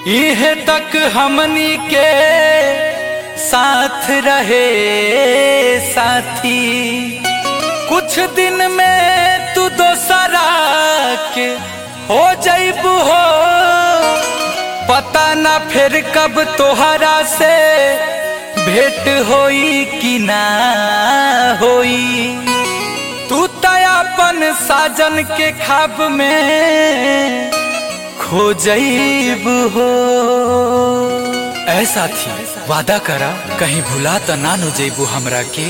इहे तक हमनी के साथ रहे साथी कुछ दिन में तू दोसरा के हो जैबू हो पता ना फिर कब तोहरा से भेंट होई कि ना होई तू तयापन साजन के खाब में खो जैब हो ऐसा थी वादा करा कहीं भुला त ना नो जैबू हमरा के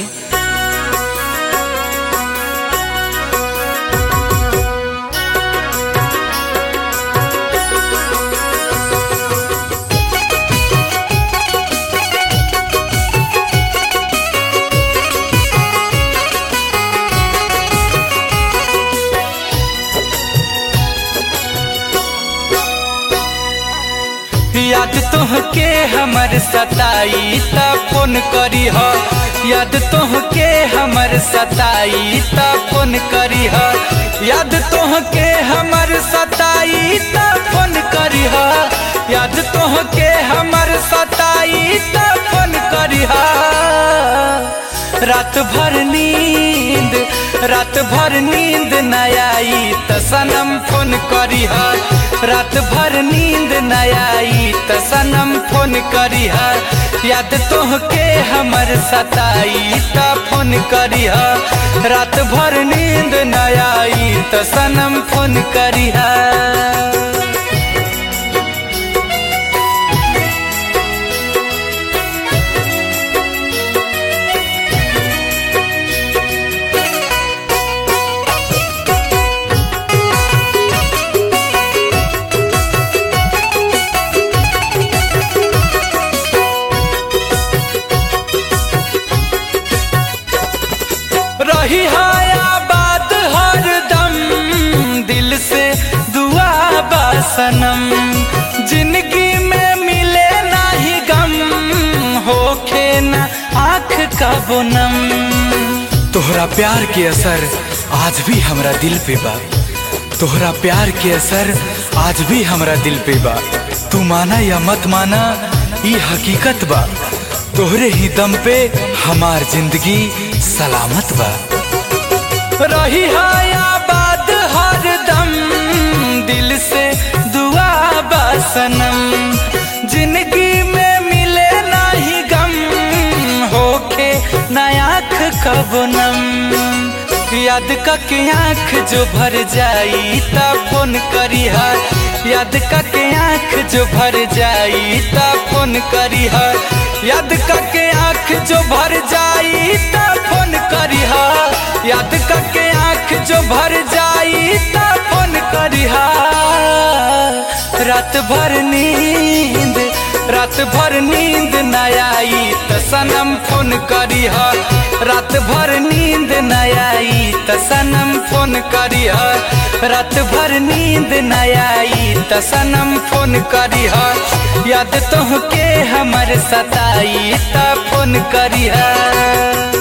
याद तोहके हमर सताई त फोन करी ह याद तोहके हमर सताई त फोन करी ह याद तोहके हमर सताई त फोन करी ह याद तोहके हमर सताई त फोन करी ह रात भर नींद रात भर नींद न आई त सनम फोन करी ह रात भर नींद न आई त सनम फोन करी ह याद तोहके हमर सताई त फोन करी ह रात भर नींद न आई त सनम फोन करी ह रही आबाद हर दम दिल से दुआ बासनम जिंदगी में मिले ना ही गम होखे ना आँख का बोनम तोहरा प्यार के असर आज भी हमरा दिल पे बा तोहरा प्यार के असर आज भी हमरा दिल पे बा तू माना या मत माना ई हकीकत बा तोहरे ही दम पे हमार जिंदगी सलामत बा रही आबाद हर दम दिल से दुआ बासनम जिंदगी में मिले ना ही गम होके नयाख कबनम याद के आँख जो भर जाई ता फोन करी है याद के आँख जो भर जाई ता फोन करी है याद के आँख जो भर जाई ता फोन करी है याद के आँख जो भर जाई ता फोन करी है रात भर नींद रात भर नींद न आई त सनम फोन करी ह रात भर नींद न आई त सनम फोन करी ह रात भर नींद न आई त सनम फोन करी ह याद तोहके हमर सताई त फोन करी ह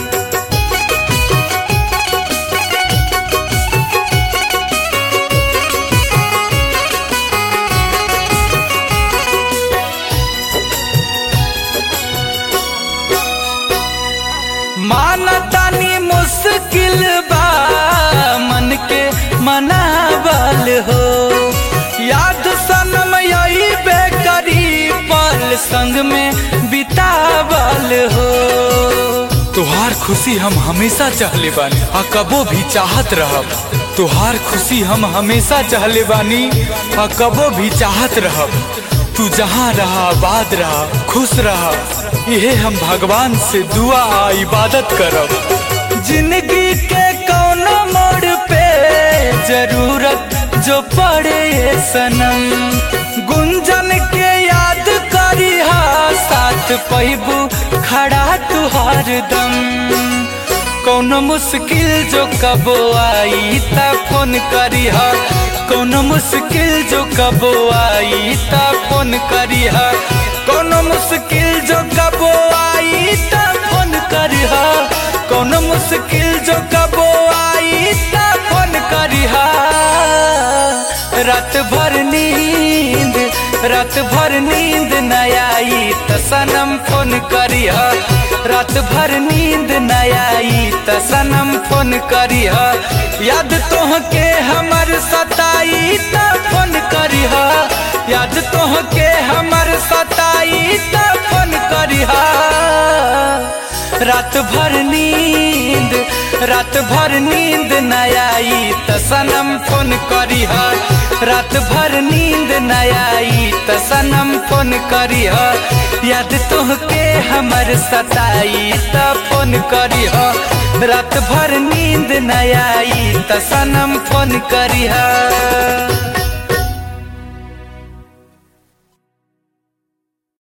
मानतानी मुश्किल बा मन के मनावल हो याद सनम यही बेकरी पल संग में बितावल हो तुहार खुशी हम हमेशा चाहले बानी आ कबो भी चाहत रहब तुहार खुशी हम हमेशा चाहले बानी आ कबो भी चाहत रहब तू जहाँ रहा आबाद रहा खुश रहा यहे हम भगवान से दुआ आ इबादत करब जिंदगी के कौनो मोड़ पे जरूरत जो पड़े सनम गुंजन के याद करी हा साथ पैबू खड़ा तुहार दम कौनो मुश्किल जो कबो आई त फोन करी हा कौनो मुश्किल जो कबो आई त फोन करी हा कौनो मुश्किल जो कबो आई त फोन करी हा कौनो मुश्किल जो कबो आई त फोन करी हा रात भर नींद रात भर नींद न आई त सनम फोन करिह रात भर नींद न आई त सनम फोन करिह याद तोहके हमर सताई त फोन करिह याद तोहके हमर सताई त फोन करिह रात भर नींद रात भर नींद न आई त सनम फोन करिह रात भर नींद न आई त सनम फोन करिह याद तोहके हमर सताई त फोन करिह रात भर नींद न आई त सनम फोन करिह